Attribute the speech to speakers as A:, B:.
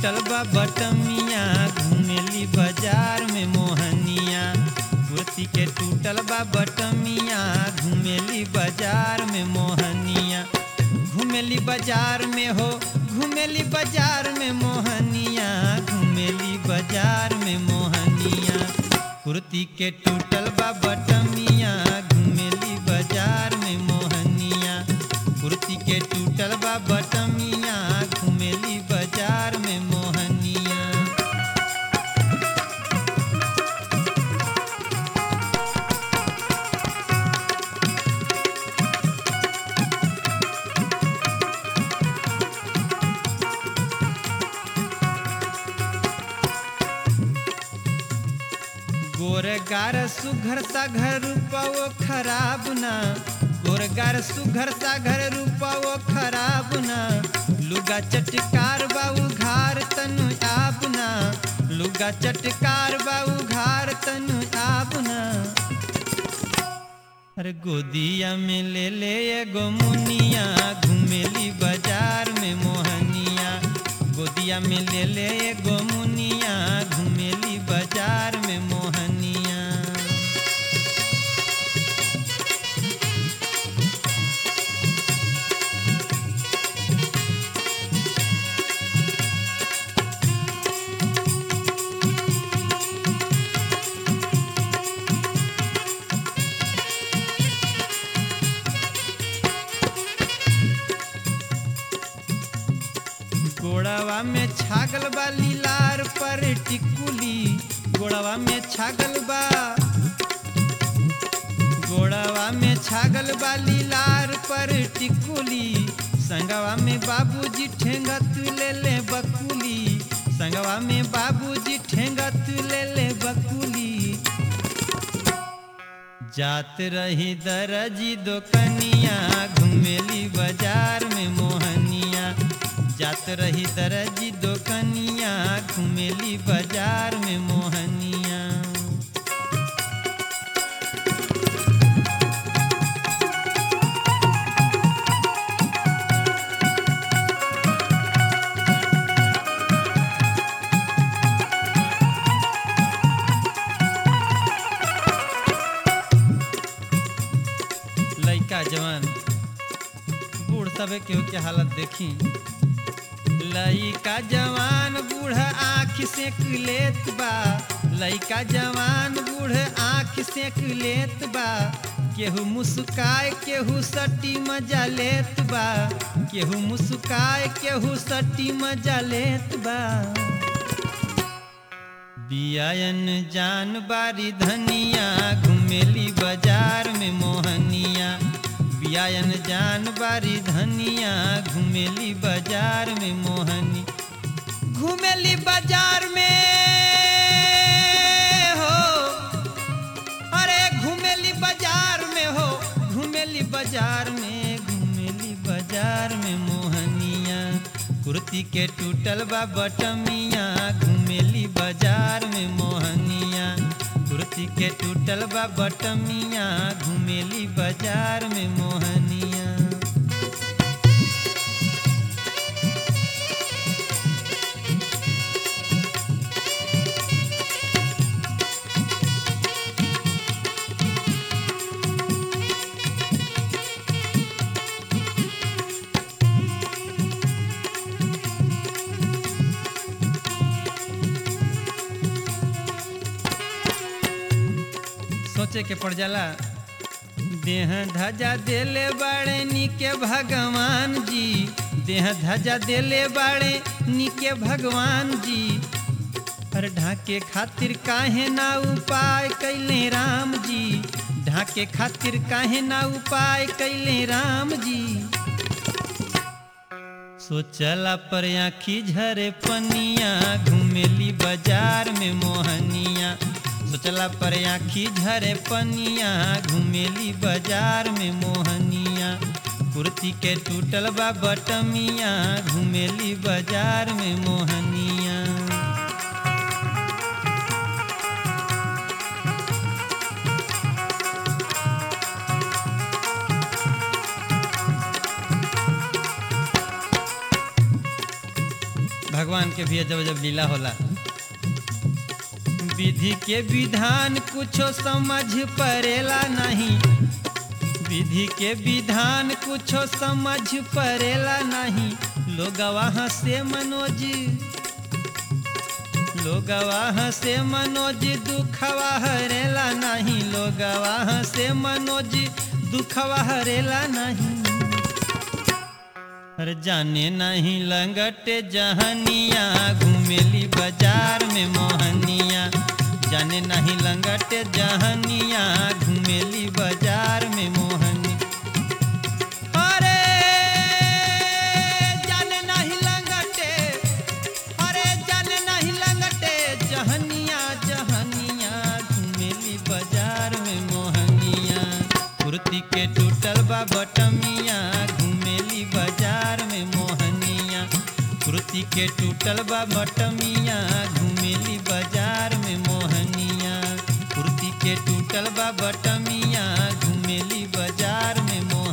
A: टूटल बा बटमिया घुमेली बाजार में मोहनिया कुर्ती के टूटल बा बटमिया घुमेली बाजार में मोहनिया घुमेली बाजार में हो घुमेली बाजार में मोहनिया घुमेली बाजार में मोहनिया कुर्ती के टूटल बा बटमिया घुमेली बाजार में मोहनिया कुर्ती के टूटल बा बटमिया घुमेली बाजार में मोहनिया गोरगार सुघर सा घर रूपवो खराब ना गोरगार सुघर सा घर रूपवो खराब ना लुगा चटकार बाऊ घार तनु आबना लुगा चटकार बाऊ घार तनु आबना अरे गोदिया में ले ले एगो मुनिया घुमेली बाजार में मोहनिया गोदिया में ले ले एगो मुनिया घुमेली बाजार में मोहनिया गोड़वा में छागल बा लीलार पर टिकुली गोड़वा में छागल बा गोड़वा में छागल बा लीलार पर टिकुली संगवा में बाबूजी ठेंगा तू ले ले बकुली संगवा में बाबूजी ठेंगा तू ले ले बकुली जात रही दरजी दोकनिया घुमेली बाजार में मोहनिया जात रही दरजी दोकनिया घुमेली बाजार में मोहनिया लइका जवान बूढ़ सबे केहू के हालत देखी लइका जवान बूढ़ आँख सेक लेत बा लइका जवान बूढ़ आँख सेक लेत बा केहू मुस्काय केहू सटी मजा लेत बा केहू मुस्काय केहू सटी मजा लेत बा बियायन जान बारी धनिया घुमेली बाजार में मोहनिया बियायन जान बारी धनिया घुमेली बाजार में मोहनी घुमेली बाजार में हो अरे घुमेली बाजार में हो घुमेली बाजार में घुमेली बाजार में मोहनिया कुर्ती के टूटल बा बटमिया घुमेली बाजार में मोहनिया कुर्ती के टूटल बा बटमिया घुमेली बाजार में मोहनिया सोचे के पड़ जाला देह धजा देले बाड़े निके भगवान जी देह धजा देले बाड़े निके भगवान जी अरे ढाके खातिर काहे ना उपाय कैले राम जी ढाके खातिर काहे ना उपाय कैले राम जी सोचला पर आखी झरे पनिया घुमेली बाजार में मोहनिया सोचला पर आखी झरे पनिया घुमेली बाजार में मोहनिया कुर्ती के टूटल बा बटमिया घुमेली बाजार में मोहनिया भगवान के भी अजब अजब लीला होला विधि के विधान कुछो समझ परेला नहीं विधि के विधान कुछो समझ परेला नहीं लोग वहाँ से मनोज लोग वहाँ से मनोज दुखवा हरेला नहीं लोग वहाँ से मनोज दुखवा हरेला नहीं अरे जाने नहीं लंगटे जहनिया घूमेली बाजार में मोहनिया जाने नहीं लंगटे जहनिया घूमेली बाजार में मोहनी अरे जाने नहीं लंगटे अरे जाने नहीं लंगटे जहनिया जहनिया घूमेली बाजार में मोहनिया कुर्ती के टूटल बा बटमिया घूमेली बाजार में मोहनिया कुर्ती के टूटल बा बटमिया घूमेली बाजार में मोहनिया कुर्ती के टूटल बा बटमिया घूमेली बाजार में मोहनिया